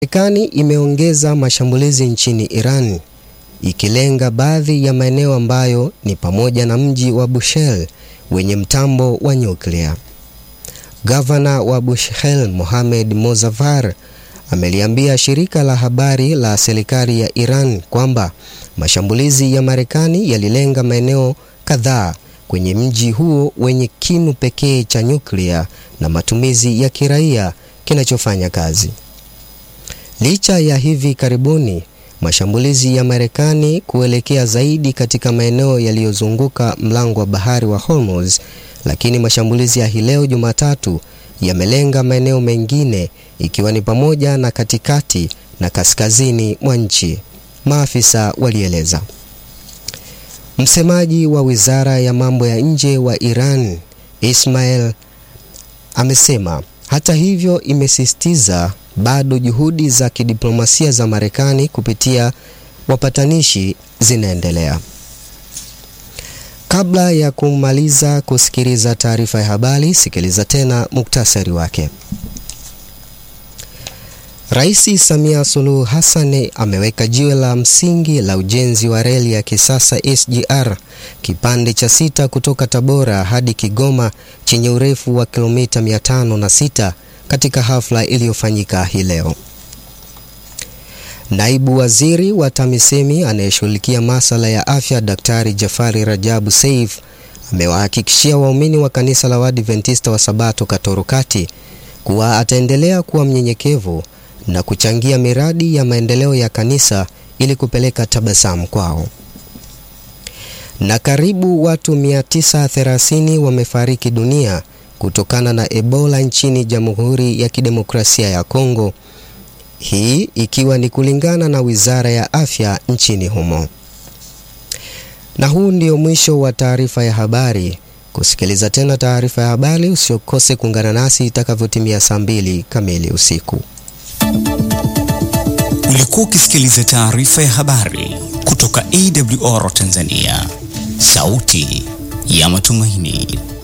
Marekani imeongeza mashambulizi nchini Iran ikilenga baadhi ya maeneo ambayo ni pamoja na mji wa Bushehr wenye mtambo wa nyuklia. Gavana wa Bushehr Mohamed Mozaffar ameliambia shirika la habari la serikali ya Iran kwamba mashambulizi ya Marekani yalilenga maeneo kadhaa kwenye mji huo wenye kinu pekee cha nyuklia na matumizi ya kiraia kinachofanya kazi. Licha ya hivi karibuni mashambulizi ya Marekani kuelekea zaidi katika maeneo yaliyozunguka mlango wa bahari wa Hormuz, lakini mashambulizi ya hii leo Jumatatu yamelenga maeneo mengine ikiwa ni pamoja na katikati na kaskazini mwa nchi, maafisa walieleza. Msemaji wa Wizara ya Mambo ya Nje wa Iran, Ismail, amesema hata hivyo, imesisitiza bado juhudi za kidiplomasia za Marekani kupitia wapatanishi zinaendelea. Kabla ya kumaliza kusikiliza taarifa ya habari, sikiliza tena muktasari wake. Rais Samia Suluhu Hassan ameweka jiwe la msingi la ujenzi wa reli ya kisasa SGR kipande cha sita kutoka Tabora hadi Kigoma chenye urefu wa kilomita 506 katika hafla iliyofanyika hii leo. Naibu Waziri wa TAMISEMI anayeshughulikia masuala ya afya Daktari Jafari Rajabu Seif amewahakikishia waumini wa kanisa la Waadventista wa Sabato Katoro Kati kuwa ataendelea kuwa mnyenyekevu na kuchangia miradi ya maendeleo ya kanisa ili kupeleka tabasamu kwao. Na karibu watu 930 wamefariki dunia kutokana na Ebola nchini Jamhuri ya Kidemokrasia ya Kongo, hii ikiwa ni kulingana na Wizara ya Afya nchini humo. Na huu ndio mwisho wa taarifa ya habari. Kusikiliza tena taarifa ya habari, usiokose kuungana nasi itakavyotimia saa mbili kamili usiku. Ulikuwa ukisikiliza taarifa ya habari kutoka AWR Tanzania, sauti ya matumaini.